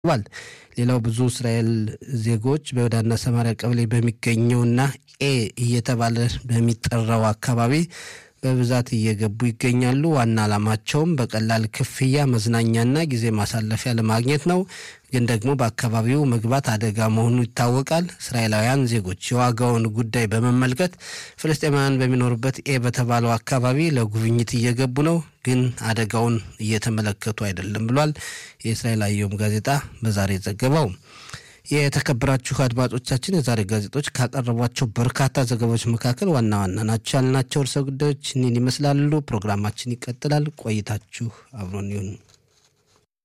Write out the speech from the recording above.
ተዘግቧል። ሌላው ብዙ እስራኤል ዜጎች በይሁዳና ሰማሪያ ቀበሌ በሚገኘውና ኤ እየተባለ በሚጠራው አካባቢ በብዛት እየገቡ ይገኛሉ። ዋና ዓላማቸውም በቀላል ክፍያ መዝናኛና ጊዜ ማሳለፊያ ለማግኘት ነው። ግን ደግሞ በአካባቢው መግባት አደጋ መሆኑ ይታወቃል። እስራኤላውያን ዜጎች የዋጋውን ጉዳይ በመመልከት ፍልስጤማውያን በሚኖሩበት ኤ በተባለው አካባቢ ለጉብኝት እየገቡ ነው፣ ግን አደጋውን እየተመለከቱ አይደለም ብሏል የእስራኤል አየም ጋዜጣ በዛሬ ዘገባው። የተከበራችሁ አድማጮቻችን የዛሬ ጋዜጦች ካቀረቧቸው በርካታ ዘገባዎች መካከል ዋና ዋና ናቸው ያልናቸው ርዕሰ ጉዳዮች እኒን ይመስላሉ። ፕሮግራማችን ይቀጥላል። ቆይታችሁ አብሮን ይሁን።